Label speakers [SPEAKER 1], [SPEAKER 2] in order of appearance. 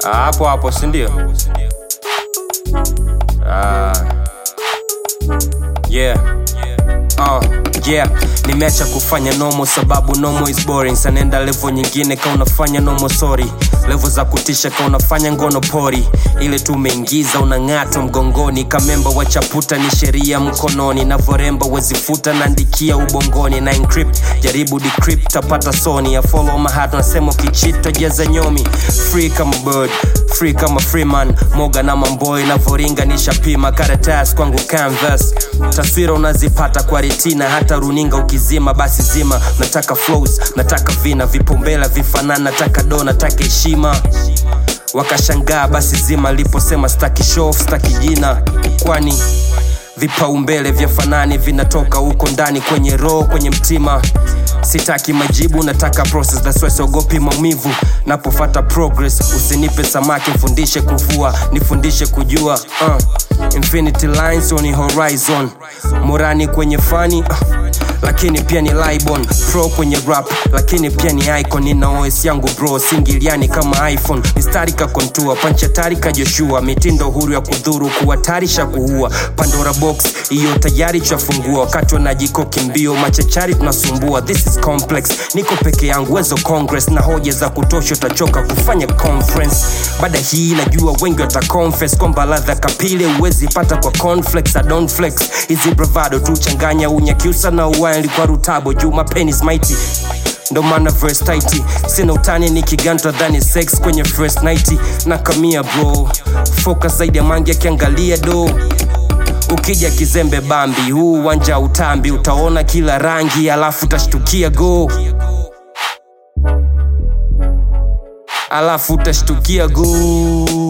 [SPEAKER 1] Ah, hapo hapo sindio ah. yeah Uh, yeah nimeacha kufanya nomo sababu nomo is boring sanenda levo nyingine ka unafanya nomo sorry levo za kutisha ka unafanya ngono pori ile tumeingiza unang'ata mgongoni kamemba wa chaputa ni sheria mkononi na voremba wezifuta naandikia ubongoni na encrypt jaribu decrypt tapata soni ya follow mahat nasema ukichita jeza nyomi free kama bird free kama freeman moga na mamboy navoringa nishapima karatas kwangu canvas taswira unazipata kwa retina hata runinga ukizima basi zima nataka flows nataka vina vipombela vifanana nataka do nataka heshima wakashangaa basi zima liposema staki show staki jina kwani vipaumbele vya fanani vinatoka huko ndani kwenye roho kwenye mtima sitaki majibu nataka process that's why siogopi maumivu napofata progress usinipe samaki mfundishe kuvua nifundishe kujua uh. infinity lines on horizon morani kwenye fani uh lakini pia ni libon pro kwenye rap lakini pia ni icon nina os yangu bro singiliani kama iphone mistari ka kontua panchatari ka joshua mitindo huru ya kudhuru kuhatarisha kuua pandora box hiyo tayari chafungua wakati wanajikoki mbio machachari tunasumbua this is complex niko peke yangu wezo congress na hoja za kutosha utachoka kufanya conference baada hii najua wengi wataconfess kwamba ladha kapile huwezi pata kwa conflex I don't flex hizi bravado tu changanya unyakyusa na uwaili kwa rutabo juu mapenis mighty ndo maana verse tight sina utani ni kiganta dhani sex kwenye first night na kamia bro focus zaidi ya mangi akiangalia do ukija kizembe bambi huu uwanja utambi utaona kila rangi alafu utashtukia go alafu utashtukia go